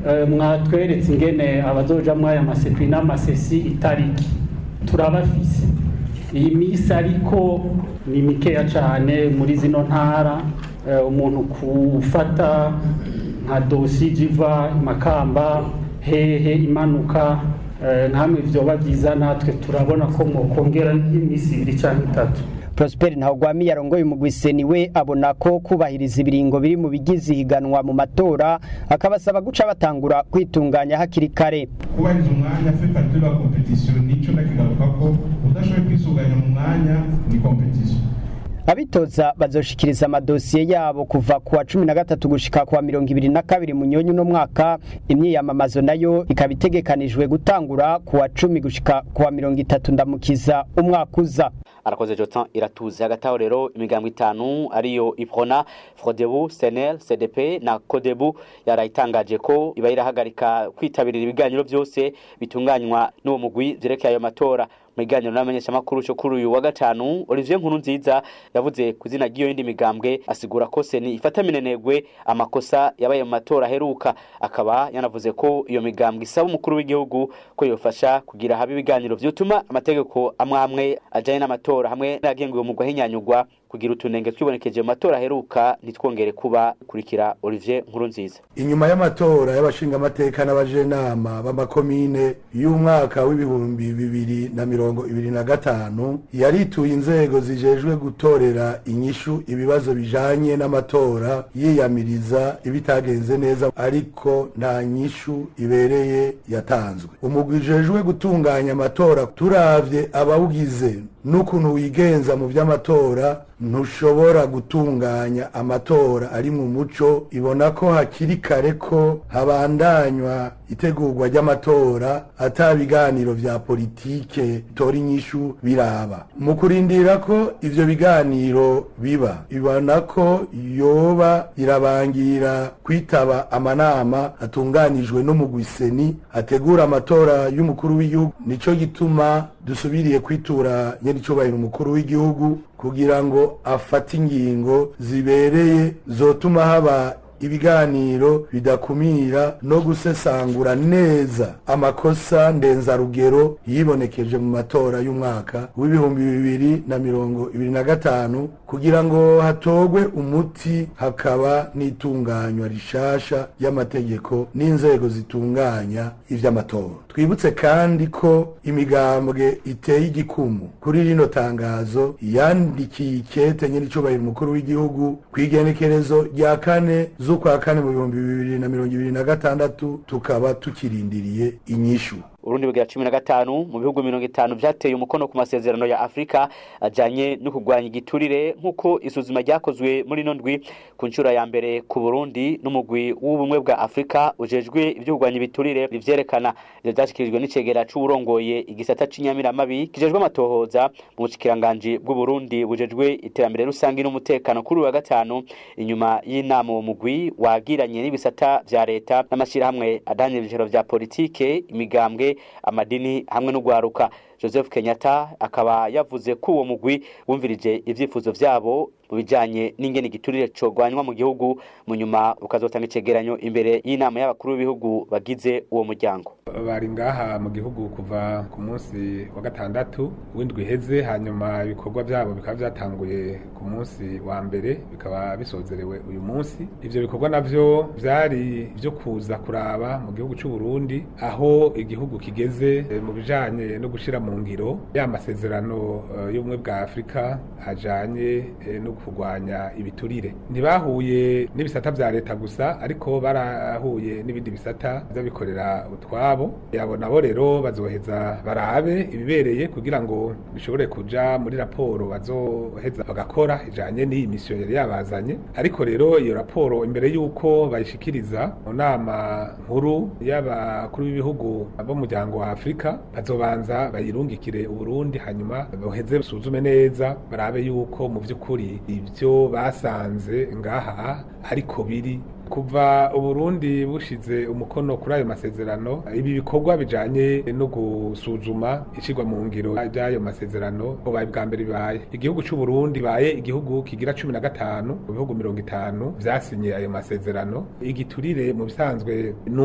mwatweretse ingene abazoja muri aya masepi n'amasesi itariki turabafise iyi minsi ariko ni mikeya cyane muri zino ntara umuntu kufata nka dosi jiva makamba hehe imanuka nkamwe vyoba vyiza natwe turabona ko mwokongera iminsi ibiri cyangwa itatu Prosper Ntawugwami yarongoye umugwiseni we abona ko kubahiriza ibiringo biri mu bigize ihiganwa mu matora akabasaba guca batangura kwitunganya hakiri kare kubahiriza umwanya fait partie de la competition nico nakigaruka ko udashoboye kwisuganya mu mwanya ni competition abitoza bazoshikiriza amadosiye yabo kuva kuwa cumi na gatatu gushika kuwa mirongo ibiri na kabiri munyonyi uno mwaka imyiyamamazo nayo ikaba itegekanijwe gutangura kuwa cumi gushika kuwa mirongo itatu ndamukiza umwaka uza arakoze Jotan iratuze hagati aho rero imigambo itanu ariyo Iprona Frodebu Senel CDP na Kodebu yarayitangaje ko iba irahagarika kwitabirira ibiganiro byose bitunganywa n'uwo mugwi vyerekeye ayo matora mu biganiro n'abamenyeshamakuru cyo kuri uyu wa gatanu Olivier Nkuru nziza yavuze ku izina ry'iyo yindi migambwe asigura ko seni ifata minenegwe amakosa yabaye mu matora aheruka akaba yanavuze ko iyo migambwe isaba umukuru w'igihugu ko yofasha kugira habe ibiganiro vyotuma amategeko amwe amwe ajanye n'amatora hamwe n'agenguwe mu guhinyanyurwa kugira utunenge twibonekeje mu matora aheruka ntitwongere kuba kurikira Olivier Nkuru nziza inyuma y'amatora y'abashingamateka n'abajenama b'amakomine y'umwaka w'ibihumbi bibiri na mirongo ibiri na gatanu yarituye inzego zijejwe gutorera inyishu ibibazo bijanye n'amatora yiyamiriza ibitagenze neza ariko nta nyishu ibereye yatanzwe umugwi ujejwe gutunganya amatora turavye abawugize n'ukuntu wigenza mu vy'amatora ntushobora gutunganya amatora ari mu muco ibona ko hakiri kare ko habandanywa itegurwa ry'amatora ata biganiro vya politike tora inyishu biraba mu kurindira ko ivyo biganiro biba ibona ko yoba irabangira kwitaba amanama atunganijwe n'umugwiseni ategura amatora y'umukuru w'igihugu nico gituma dusubiriye kwitura nyiricubahiro umukuru w'igihugu kugira ngo afate ingingo zibereye zotuma haba ibiganiro bidakumira no gusesangura neza amakosa ndenzarugero yibonekeje mu matora y'umwaka w'ibihumbi bibiri na mirongo ibiri na gatanu kugira ngo hatogwe umuti hakaba n'itunganywa rishasha y'amategeko n'inzego zitunganya ivy'amatora twibutse kandi ko imigambwe iteye igikumu kuri rino tangazo yandikiye ikete nyiricubahiro umukuru w'igihugu kw'igenekerezo rya kane z'ukwa kane mu bihumbi bibiri na mirongo ibiri na gatandatu tukaba tukirindiriye inyishu urundi bugira cumi na gatanu mu bihugu mirongo itanu vyateye umukono ku masezerano ya afurika ajanye no kurwanya igiturire nk'uko isuzuma ryakozwe muri ino ndwi ku nshuro ya mbere ku burundi n'umugwi w'ubumwe bwa afurika ujejwe ivyo kurwanya ibiturire bivyerekana ivyo vyashikirijwe n'icegera c'uwurongoye igisata c'inyamiramabi kijejwe amatohoza mu bushikiranganji bw'uburundi bujejwe iterambere rusangi n'umutekano kuri uyu wa gatanu inyuma y'inama uwo mugwi wagiranye n'ibisata vya leta n'amashirahamwe adanye ibicaro vya politike imigambwe amadini hamwe n'ugwaruka joseph kenyatta akaba yavuze ko uwo mugwi wumvirije ivyifuzo vyabo mu bijanye n'ingene igiturire cogwanywa mu gihugu mu nyuma ukazotanga icegeranyo imbere y'inama y'abakuru b'ibihugu bagize uwo muryango bari ngaha mu gihugu kuva ku munsi wa gatandatu w'indwi iheze hanyuma ibikorwa vyabo bikaba vyatanguye ku munsi wa mbere bikaba bisozerewe uyu munsi ivyo bikorwa navyo vyari vyo kuza kuraba mu gihugu c'u Burundi aho igihugu kigeze mu bijanye no gushira mu ngiro ya masezerano uh, y'ubumwe bwa Afrika ajanye eh, no kurwanya ibiturire ntibahuye n'ibisata vya leta gusa ariko barahuye n'ibindi bisata vy'abikorera utwabo yabo nabo rero bazoheza barabe ibibereye kugira ngo bishobore kuja muri raporo bazoheza bagakora ijanye n'iyi misiyo yari yabazanye ariko rero iyo raporo imbere y'uko bayishikiriza mu nama nkuru y'abakuru b'ibihugu b'umuryango wa Afrika bazobanza bayirungikire Uburundi hanyuma boheze basuzume neza barabe yuko mu vy'ukuri ivyo basanze ngaha ariko biri kuva uburundi bushize umukono kuri ayo masezerano ibi bikorwa bijanye no gusuzuma ishirwa mu ngiro ry'ayo masezerano bubaye bwa mbere bibaye igihugu c'uburundi baye igihugu kigira cumi na gatanu mu bihugu mirongo itanu vyasinye ayo masezerano igiturire mu bisanzwe